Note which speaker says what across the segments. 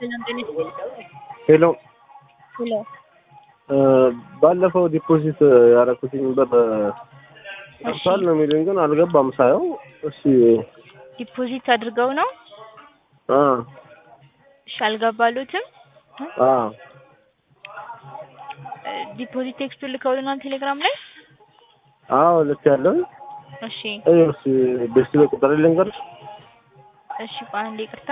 Speaker 1: ሄሎ
Speaker 2: ሄሎ
Speaker 1: ባለፈው ዲፖዚት ያደረኩትኝ ብር ገብቷል ነው የሚሉኝ፣ ግን አልገባም ሳየው። እሺ
Speaker 2: ዲፖዚት አድርገው ነው?
Speaker 1: አ
Speaker 2: እሺ አልገባሉትም?
Speaker 1: አ
Speaker 2: ዲፖዚት ቴክስቱን ልከውልናል ቴሌግራም ላይ?
Speaker 1: አዎ ልክ ያለው
Speaker 2: እሺ
Speaker 1: እሺ ቤት ቁጥር ልንገርሽ።
Speaker 2: እሺ ቆይ አንዴ ይቅርታ።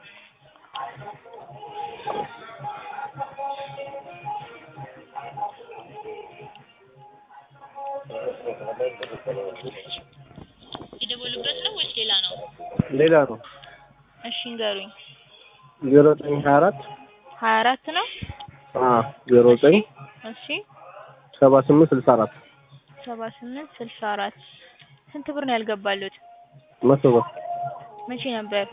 Speaker 2: የደወሉበት ነው ወይስ ሌላ ነው?
Speaker 1: ሌላ ነው
Speaker 2: እሺ ንገሩኝ።
Speaker 1: ዜሮ ዘጠኝ ሀያ አራት
Speaker 2: ሀያ አራት ነው?
Speaker 1: አ ዜሮ ዘጠኝ
Speaker 2: እሺ
Speaker 1: ሰባ ስምንት ስልሳ አራት
Speaker 2: ሰባ ስምንት ስልሳ አራት ስንት ብር ነው ያልገባሉት?
Speaker 1: መቶ ብር
Speaker 2: መቼ ነበር?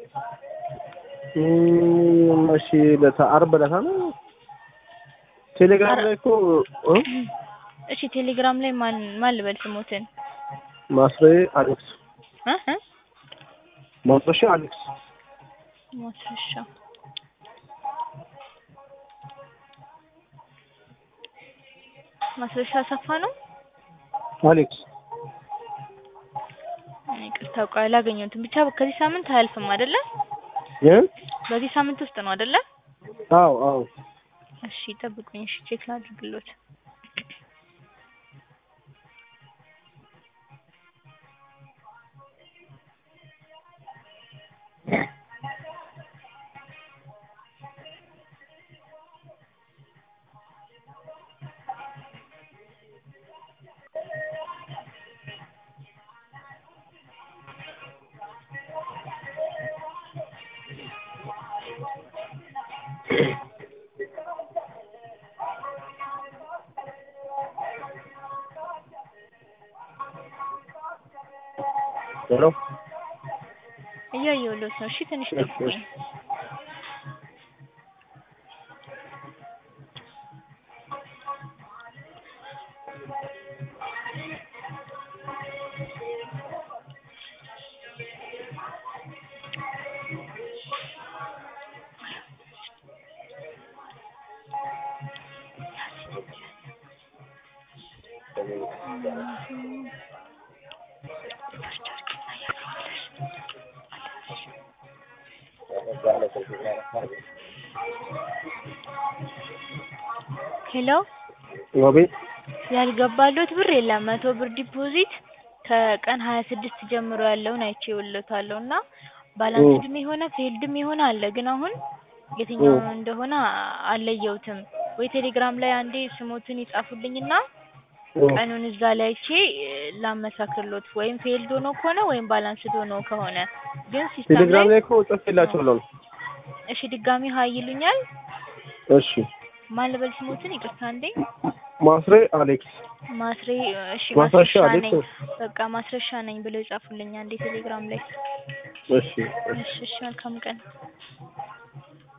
Speaker 1: እም፣ እሺ ለታ አርብ ዕለት ነው ቴሌግራም ላይ እኮ እ
Speaker 2: እሺ ቴሌግራም ላይ ማን ማን ልበል ስሞትን?
Speaker 1: ማስሬ አሌክስ
Speaker 2: እ እ
Speaker 1: ማስረሻ አሌክስ
Speaker 2: ማስረሻ ማስረሻ አሰፋ ነው?
Speaker 1: አሌክስ
Speaker 2: ይቅርታ ቆይ አላገኘሁትም። ብቻ ከዚህ ሳምንት አያልፍም አይደለ?
Speaker 1: እ
Speaker 2: በዚህ ሳምንት ውስጥ ነው አይደለ?
Speaker 1: አዎ አዎ
Speaker 2: እሺ ጠብቁኝ። እሺ ቼክ ላድርግሎት።
Speaker 1: ሄሎ
Speaker 2: እያየሁሎት ነው። እሺ ትንሽ ጠብቁኝ። ሄሎ
Speaker 1: አቤት
Speaker 2: ያልገባሎት ብር የለም። መቶ ብር ዲፖዚት ከቀን ሀያ ስድስት ጀምሮ ያለውን አይቼውሎታለሁ እና ባላንስድም የሆነ ፌልድም የሆነ አለ። ግን አሁን የትኛው እንደሆነ አልለየሁትም። ወይ ቴሌግራም ላይ አንዴ ስሞትን ይጻፉልኝና ቀኑን እዛ ላይ አይቼ ላመሳክርሎት። ወይም ፌልድ ሆኖ ከሆነ ወይም ባላንስድ ሆኖ ከሆነ ግን ሲስተም ላይ
Speaker 1: ቴሌግራም ላይ እኮ ጽፌላቸዋለሁ።
Speaker 2: እሺ ድጋሚ ሀይ ይሉኛል።
Speaker 1: እሺ
Speaker 2: ማን ልበል ስሞትን? ይቅርታ እንዴ
Speaker 1: ማስሬ አሌክስ
Speaker 2: ማስሬ እሺ
Speaker 1: ማስረሻ
Speaker 2: ማስረሻ
Speaker 1: አሌክስ
Speaker 2: ነኝ። በቃ ማስረሻ ነኝ ብለው ይጻፉልኝ አንዴ ቴሌግራም ላይ።
Speaker 1: እሺ
Speaker 2: እሺ እሺ መልካም ቀን።